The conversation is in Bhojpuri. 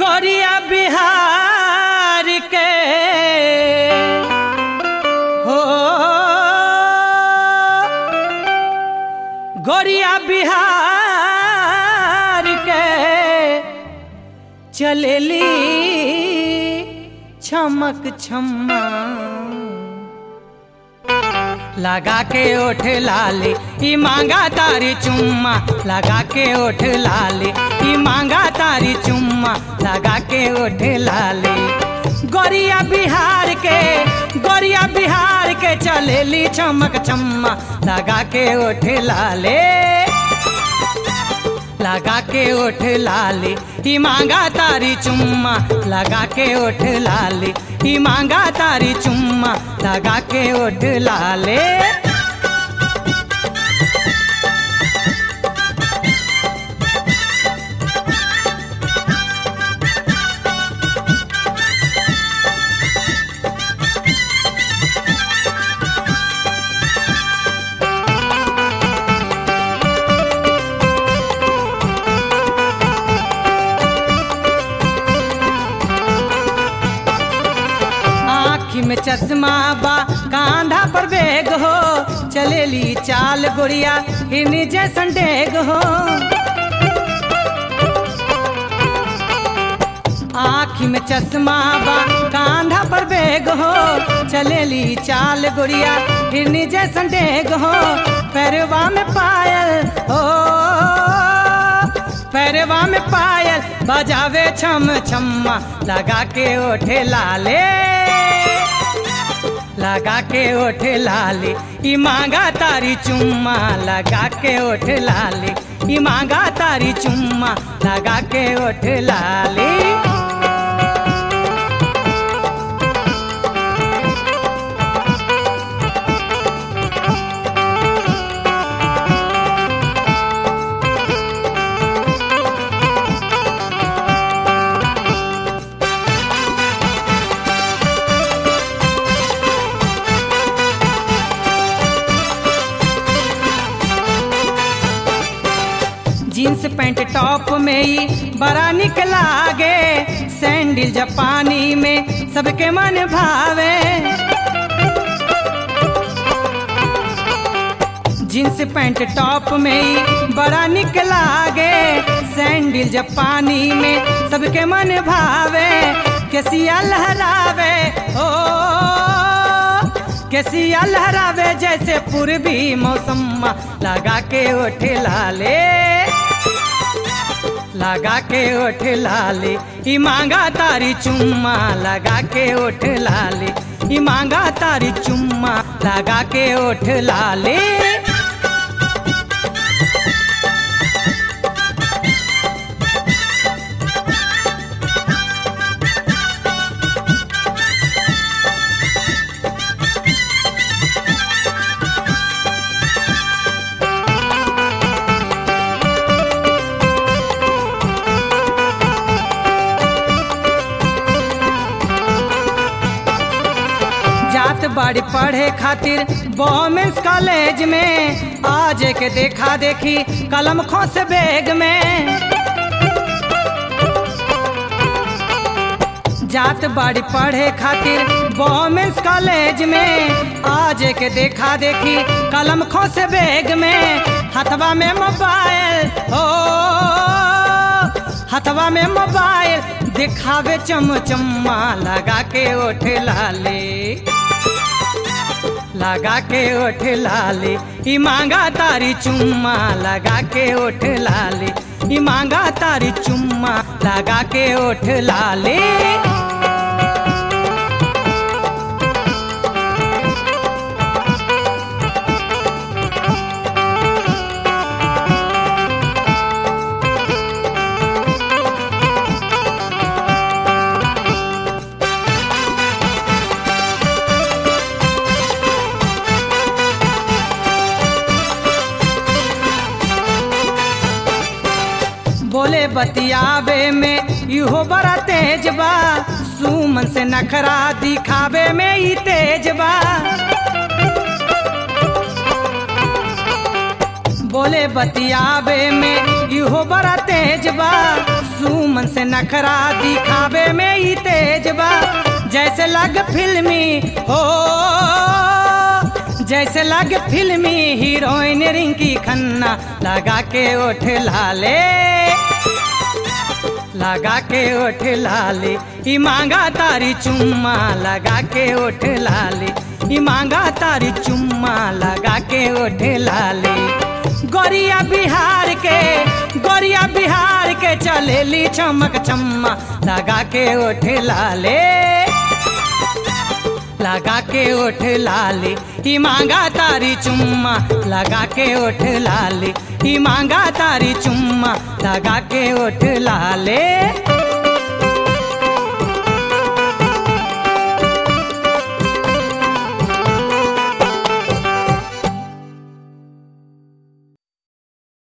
गोरिया बिहार के हो गोरिया बिहार के चलेली छमक छम्मा लगा के ओठ लाली ई मांगा तारी चुम्मा लगा के ओठ लाली ई मांगा तारी चुम्मा लगा के ओठ लाली गोरिया बिहार के गोरिया बिहार के चलेली चमक चम्मा लगा के ओठ लाले लगा के ओठ लाली ई मांगा तारी चुम्मा लगा के ओठ लाली ई मांगा तारी चुम्मा लगा के ओठ लाले आँखी में चश्मा बा कांधा पर बैग हो चलेली चाल गोरिया हिरनी जैसन डेग हो आँखी में चश्मा बा कांधा पर बैग हो चलेली चाल गोरिया हिरनी जैसन डेग हो पैरवा में पायल हो पैरवा में पायल बजावे छम छम्मा लगा के ओठे लाले लगा के ओठ लाली ई मांगा तारी चुम्मा लगा के ओठ लाली ई मांगा तारी चुम्मा लगा के ओठ लाली जींस पैंट टॉप में ही बड़ा निक लागे सैंडल जापानी में सबके मन भावे जींस पैंट टॉप में ही बड़ा निक लागे सैंडल जापानी में सबके मन भावे केसिया लहरावे ओ केसिया लहरावे जैसे पूर्वी मौसम लगा के ओठ लाले लगा के ओठ लाली ई मांगा तारी चुम्मा लगा के ओठ लाली ई मांगा तारी चुम्मा लगा के ओठ लाली जात बाड़ी पढ़े खातिर वोमेंस कॉलेज में आज के देखा देखी कलम खोस बैग में जात बाड़ी पढ़े खातिर वोमेंस कॉलेज में आज के देखा देखी कलम खोस बैग में हथवा में मोबाइल हो हथवा में मोबाइल दिखावे चमचम्मा लगा के ओठ लाले लगा के ओठ लाली ई मांगा तारी चुम्मा लगा के ओठ लाली ई मांगा तारी चुम्मा लगा के ओठ लाली बोले बतियाबे में इहो बड़ा तेज बा सुमन से नखरा दिखावे में ही तेज बा बोले बतियाबे में इहो बड़ा तेज बा सुमन से नखरा दिखावे में ही तेज बा जैसे लग फिल्मी हो जैसे लग फिल्मी हीरोइन रिंकी खन्ना लगा के ओठ लाले लगा के ओठ लाले ई मांगा तारी चुम्मा लगा के ओठ लाले ई मांगा तारी चुम्मा लगा के ओठ लाले गोरिया बिहार के गोरिया बिहार के चलेली चमक चम्मा लगा के ओठ लाले लगा के ओठ लाले ई मांगा तारी चुम्मा लगा के ओठ लाले ई मांगा तारी चुम्मा लगा के ओठ लाले